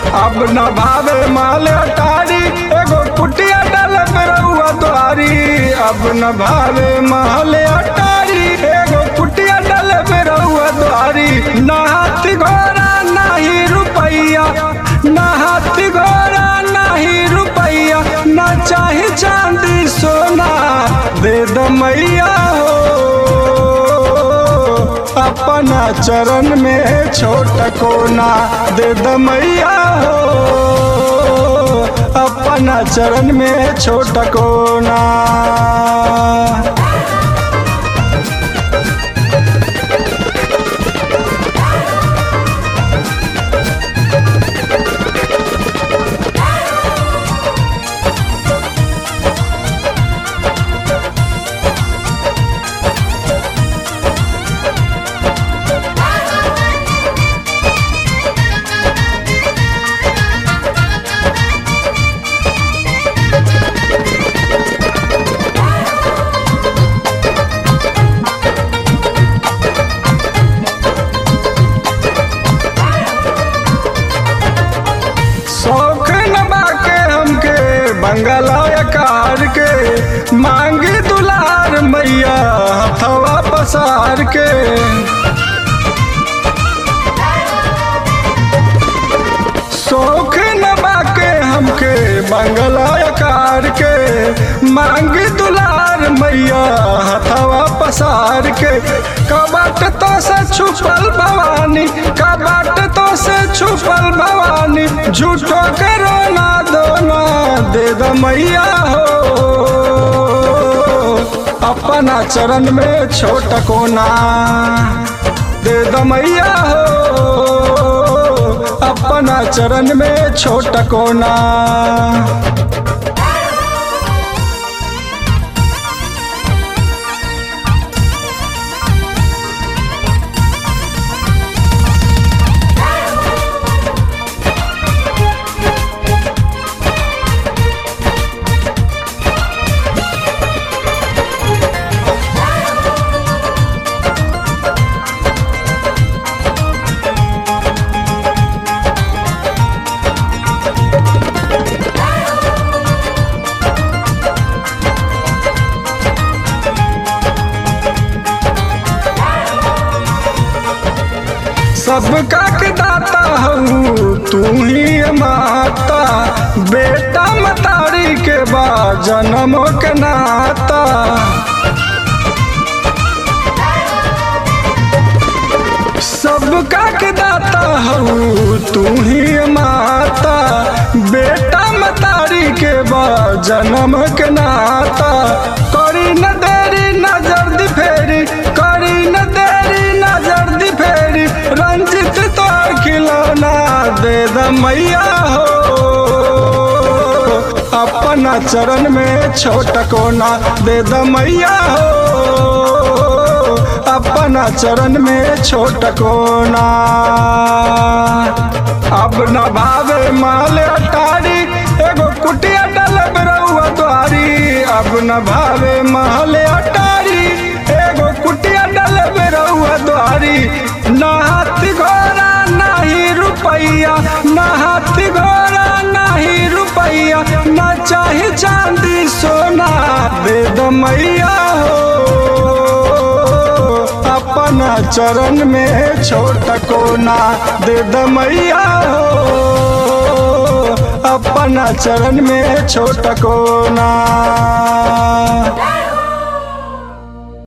अब न भावे माल अटारी एगो कुटिया डाल रउआ द्वारी अब न भावे माल अटारी एगो कुटिया डाल रउआ द्वारी ना हाथी घोड़ा नाही रुपैया ना हाथी घोड़ा नाही रुपैया ना चाहे चांदी सोना दे द मैया हो अपना चरण में छोट कोना दे द मैया हो अपना चरण में छोट कोना शौक न बाके हमके बंगला कार के मांगी दुलार मैया हथवा पसार के शौक न बाके हमके बंगला कार के मांगी दुलार मैया हथवा पसार के कबाट तो से छुपल भवानी कबाट तो से छुपल भवानी झूठो के रोना दोना दे द मैया हो अपना चरण में छोट कोना दे द मैया हो अपना चरण में छोट कोना सबका के दाता हूँ तू ही माता बेटा मतारी के बाद जन्म के नाता सबका के दाता हूँ तू ही माता बेटा मतारी के बाद जन्म के नाता करी न देरी नजर दी फेरी करी न देरी नजर दी फेरी रंजित तो खिलौना दे द मैया हो अपना चरण में छोट कोना दे द मैया हो अपना चरण में छोट कोना अब न भावे माल अटारी एगो कुटिया डलब रउआ द्वारी अब न भावे माल अटारी एगो कुटिया डलब रउआ द्वारी ना हाथी घोड़ा नाही रुपैया ना हाथी घोड़ा नाही रुपैया ना चाहे चांदी सोना दे द मैया हो अपना चरण में छोट कोना दे द मैया हो अपना चरण में छोट कोना